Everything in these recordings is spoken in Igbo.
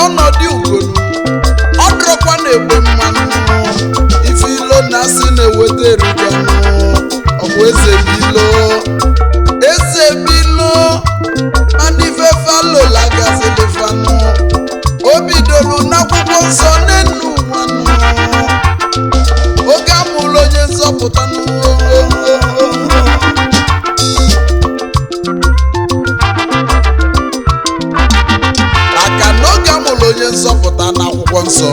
n'ọnọdụ ugonu ọ dịrọkwa na-egbe mmanụ ife ilo na asị na-eweta eriganụ ọ bụ eze bilo eze bilo mana ife falola gazilifanụ o bidoro n'akwụkwọ nsọ n'enu ụwanụ oge amụrụ onye nzọpụta n'ụwa maka na oge amụrụ onye nzọpụta n'akwụkwọ nsọ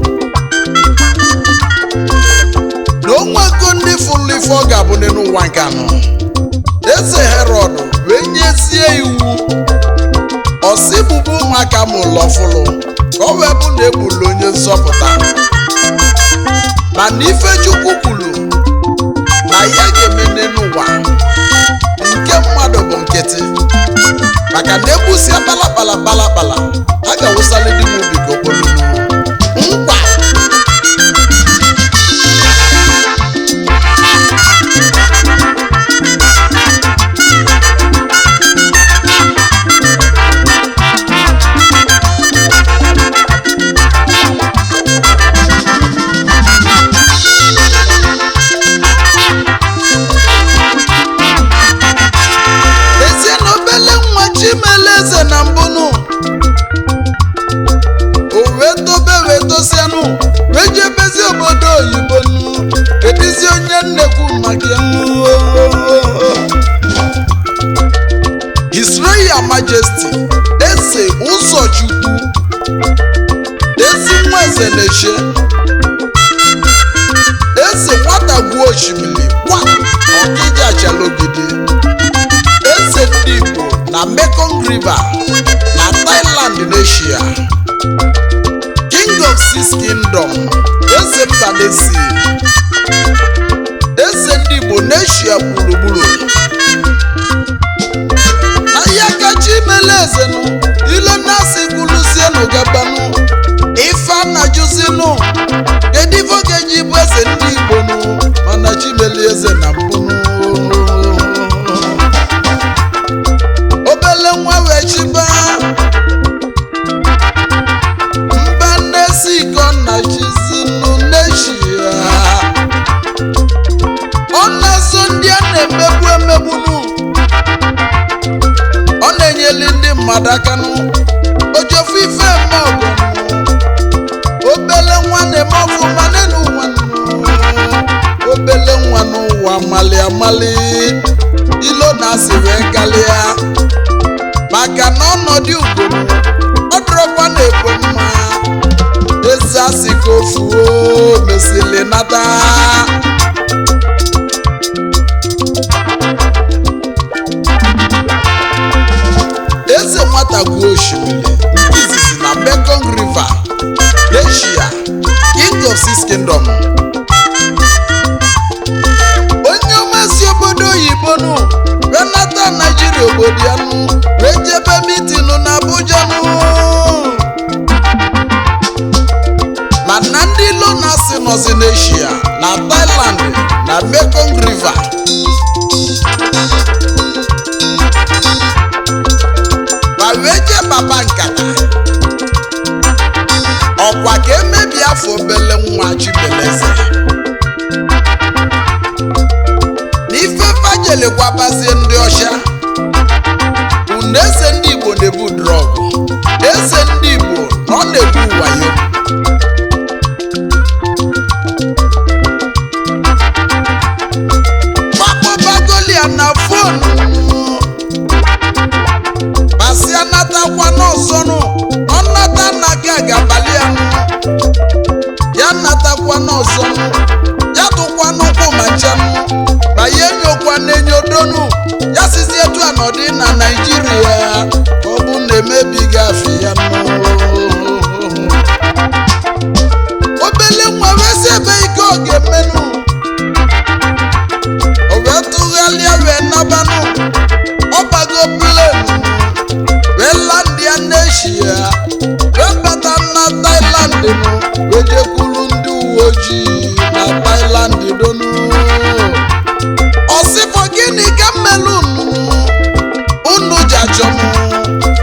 na onwego ndị fụrụ ife ọ ga-abụ n'ụwa nke anọ eze herọd wee nyezie iwu ọsị bụbu ụmụaka mụrụ ọfụlụ ka ọ wee bụ na egburu onye nzọpụta mana ife chukwu kwuru na ya ga-eme n'ụwa nke mmadụ bụ nkịtị maka na egbusia kpalakpala kpalakpala a ga-awụsali dị m ubi ka okpolunu nkwa ezie na obele nwa chimeleze na mbụnụ o wee tobe wee tosianụ wee jebezi obodo oyibo nụ edizi onye nnekwu maka ya nụ. His Royal Majesty eze ụzọchukwu ezi nwa eze na-eche eze nwata gwuo osimiri gwa ọkịja chalogide eze ndị Igbo na Mekong River na Thailand n'Asia King of Six Kingdom eze Mbanesi eze ndị Igbo n'Asia gburugburu ahịa kacha imele ezenụ ile na-asị gụlụzienụ gabanụ ife a na-ajụzinụ kedu ife ọ ga-eji bụ eze ndị Igbo nụ mana chimeli eze na mbụnụ obele nwa wee chiba mba nnesi iko na chizinụ n'eshia ọ na-eso ndị a na-emegbu emegbunu ọ na-enyeli ndị mmadụ aka nụ ojofu ife eme ọgụ obele nwa na-eme ọfụma n'elu ụwa nụ. obele nwa n'ụwa mali amali ilo na-asị wee kalịa maka na ọnọdụ ugoro ọ dịrọkwa na-ekwe mma eze asị ka ofuo mesịrị nata eze nwata gwuo osimiri nke izizi na Mekong River Asia King of Six Kingdom onye ọma si obodo oyibo nụ wee nata naijiria obodo ya nụ wee jebe mitinụ na abuja nụ mana ndị ilo na-asị nọzi n'eshia na thailand na mekong river ma wee jee baba nkata ọkwa ka emebi afọ obele nwa chibeleze n'ife fajele gwabazie ndị ọcha unu eze ndị igbo na-ebu drọgụ eze ndị igbo na ọ na-ebu wayo gbakpọbagolia na fonu masịa natakwa n'ọzọnụ ọ nata nna gị agabalianụ ya natakwa n'ọzọnụ ya tụkwa n'ụkwụ ma nchanụ ma ya enyokwa n'enyodonu ya sizi etu a nọdị na naijiria ka ọ bụ na emebighị afọ ya nụ obele nwa wee si ebe ike ọ ga-emenụ o wee tụgharịa wee nabanụ ọ bago plenu wee landia n'eshia wee bata na Thailand nụ wee jekwuru ndị uwe ojii na Thailand donu ọsịfọ gịnị ka mmelu unu unu ji achọ m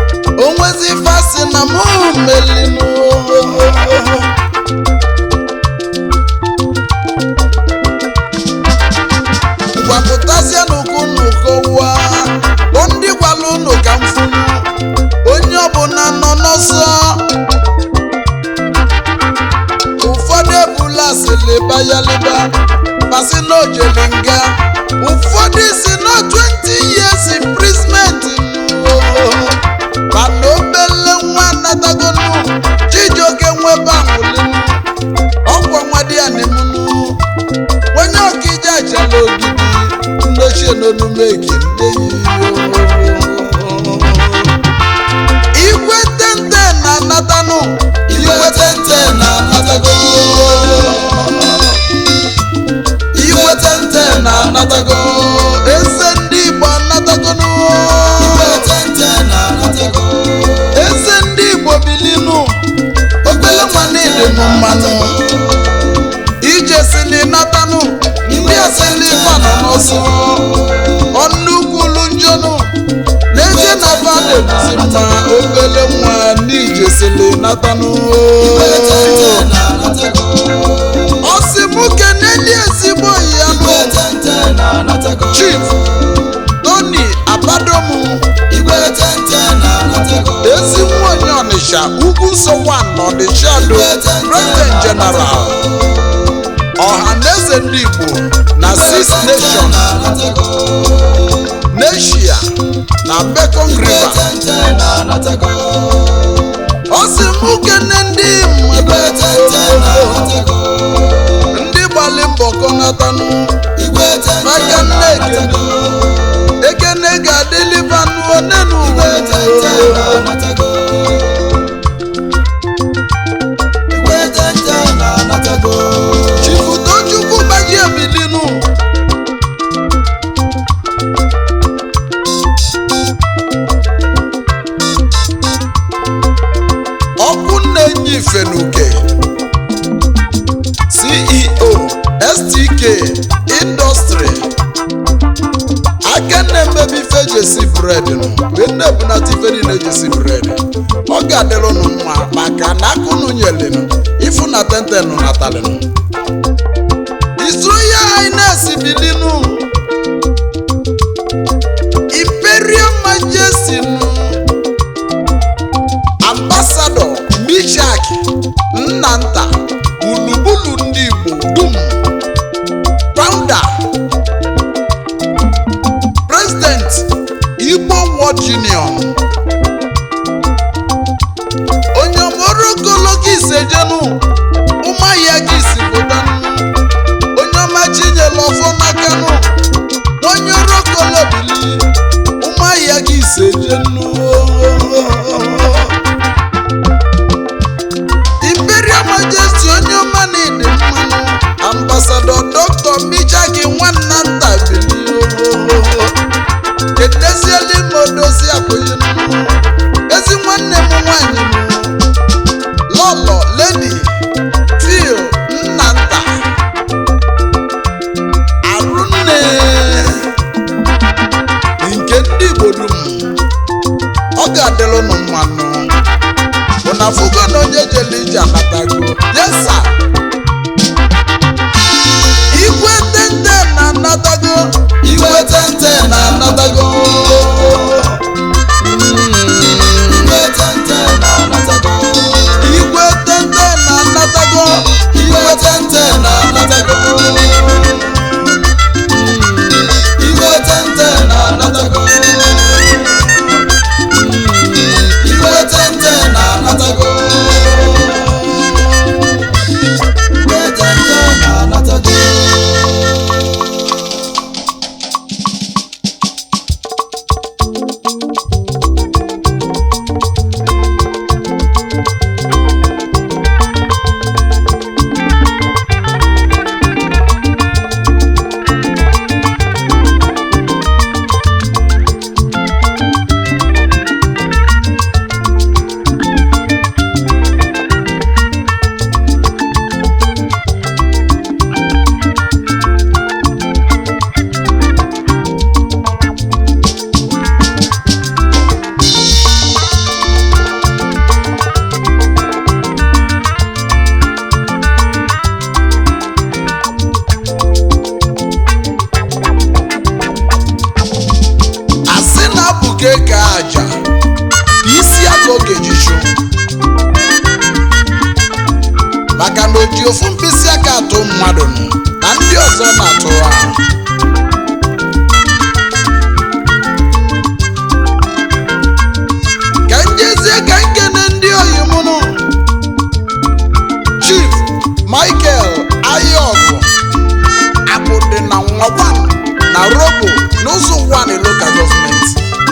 liba ya liba pasi na ojele nga ụfọdụ si na 20 years imprisonment mana obele nwa natagonu chijioke nwebe anwụlinu ọkwa nwa di ya nemunu onye ọkaije achala ogidi ndochie n'olumegi igwe tente na natanụ igwe tente na natago igwe tente na natago eze ndị igbo anatagonu eze ndị igbo bilinu obele nwanne dị m mmanụ ije sili natanụ ndị asili fanọ n'ọsọ ọnụkwulu njọnụ na-eje na fada ebuzi mma obele nwa n'ije sili natanụ ọsị mụ keneli ezigbo ya nụ chief tony abadomu ezi nwa onye ọnịsha ugwu nsọkwa n'ọnịsha do president general ọhaneze ndị igbo na six nation neshia na bekong river ọ sị mụ kene ndị mmadụ ndị gbalị mbọ kọnatanụ maka nne ekene ekene ga-adịliva n'onenu chifutochukwu gbaji ebilinu ọkụ na-enye ifenuke ceo stk industry aka na-emebi ife ejesi bred nụ wee na-ebunata ife niile ejesi bred ọ ga-adịrị unu mma maka na aka unu nyelinụ ifu na tentenụ natalịnụ isroya highness bilinu imperial majesty nụ ambasadọ michak nnanta gburugburu ndị igbo dum founder president igbo world union onye ọmọrogologo isejenu ụmụahịa gị si pụtanụ onye ọma chinyere ọfọ n'akanụ onye orokolobili ụmụahịa gị isejenu imperial majesty onye ọma na-ede mmanụ ambasadọ dr michaki nwanna nta bili edeziela ime odozi abụghị ezi nwanne m nwanyị m lọlọ ledi fil nna nta arụnne nke ndị igbo dum ọ ga-adịrị ụnụ mmanụ ụna fugo na onye jele ije anatago yesa igwe tente na anatago igwe tente na anatago igwe tente na anatago igwe tente na anatago igwe tente na anatago igwe tente na anatago igwe tente na anatago ji ofu mkpịsị aka atụ mmadụ nụ, na ndị ọzọ na-atụ ha ka njezie ka nkene ndị oyi mụ nụ chief michael ayọgụ akụdị na nwakwan na robo n'ụzọ wani local government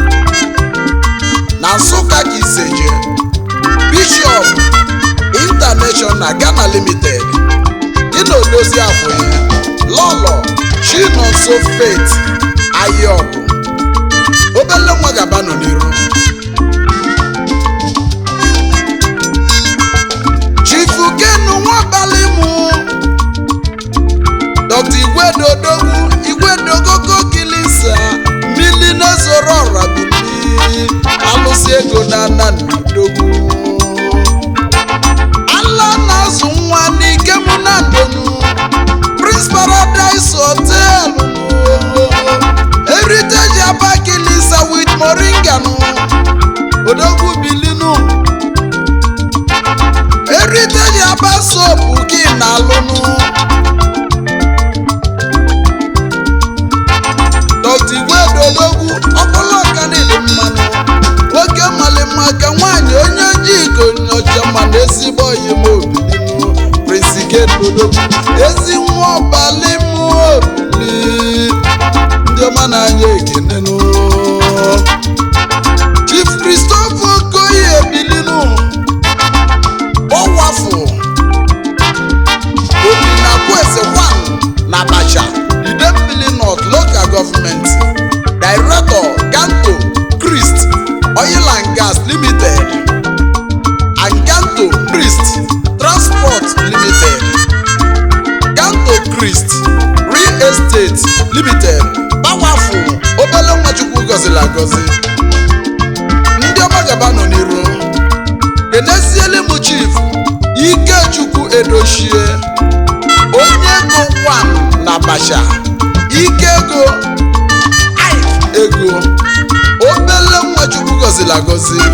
na nsụka ka iseje bishọp international ghana limited dị na odozi abụghị lọlọ chinonso faith ayọgụ obele nwa gaba nọ n'iru chifu kenu nwabalị mụ dr igwedodogwu igwedogogo kilisa mmili na-ezoro ọra bili alụsị ego na anandodogwu ala na-azụ nwa n'ike mụ na ndonu prince paradise hotel heritage aba kilisa with moringa nụ odogwu bilinu heritage aba sopu gị na alụnụ dọkta igwedodogwu ọkpụlụ ọkanili mmanụ nwoke malịmma ka nwaanyị onye ojii ka onye ọcha mana ezigbo oyim obilinu presikedodogwu ezi nwa ọbalị m obili ndị ọma na-anya ekenenu chief christopher okoye ebilinu ọwafụ obinakweze wan na abacha idembili north local government director ganto christ oil and gas limited and ganto christ transport limited ganto christ real estate limited gbawafu obele nwachukwu gọziri agọzi ndị ọma gaba nọ n'iru keneziele m chief ikechukwu edochie onye ego wan na basha ike ego Ike ego obele nwachukwu gọziri agọzi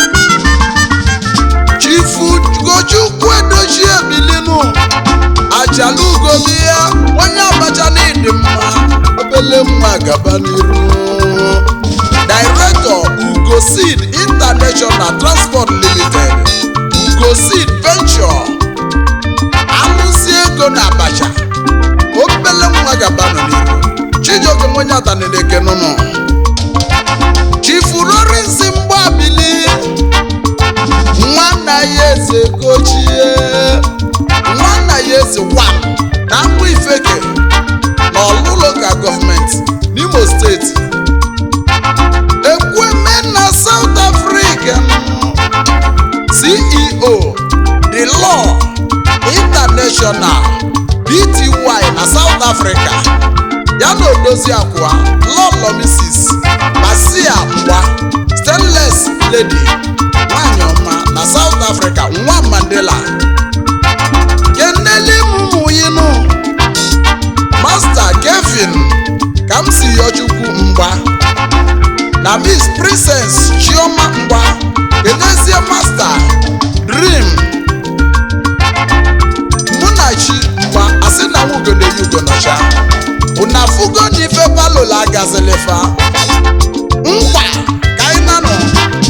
chifu gochukwu edochie bilinu ajalugobi ya onye abacha n'ịdị mma obele nwa gaba n'iru director ugosid international transport limited ugosid venture alụsị ego na abacha obele nwa gaba nọ n'iru chijioke onye ataneleke nụnụ chifu rorinsi mgbabili nwanna ya eze gochie nwanna ya eze wan na mgbụ ifeke na ọlụ local gọọmenti n'imo steeti ekweme na south africa ceo the law international bty na south africa ya na odozi akwa lọlọ mrs basia mgba stainless lady nwanyị ọma na south africa nwa mandela keneli mụmụyinu master kevin ka m si yọ chukwu mgba na miss princess chioma mgba kenezie master dream munachi mgba asị na nwugode yugo nọcha una fugo n'ife palola agazilifa nkwa ka anyị na nọ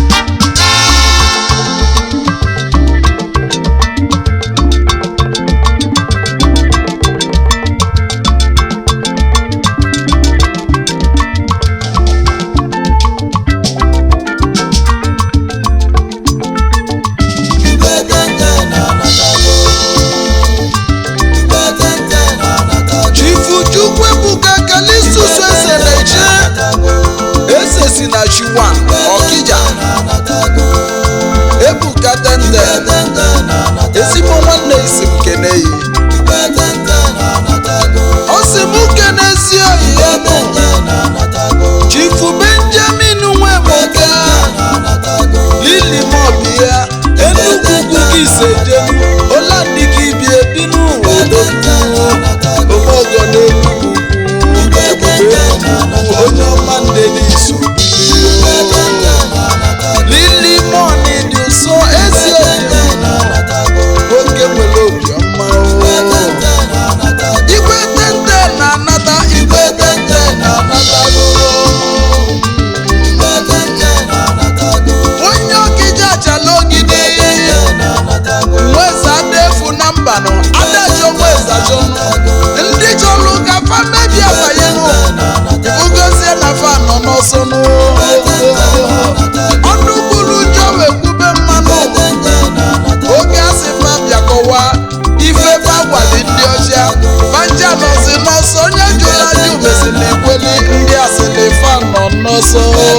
chifu chukwu ebuka kalistusu eze na-eche eze si na chiwan ọkija ebuka tende ezigbo nwanne isi m keneyi ọ sị m kenezi oyi ya bụ chifu benjamin nwemoke lili mobi ya enugwu ugwu gị isejenu olandika ibi ebi n'ụwa omeogo n'enugwu ebube enugwu onye ọma nde n'iso lili moni dị ụsọ ezi oyi nwoke nwere obiọma o ọsọ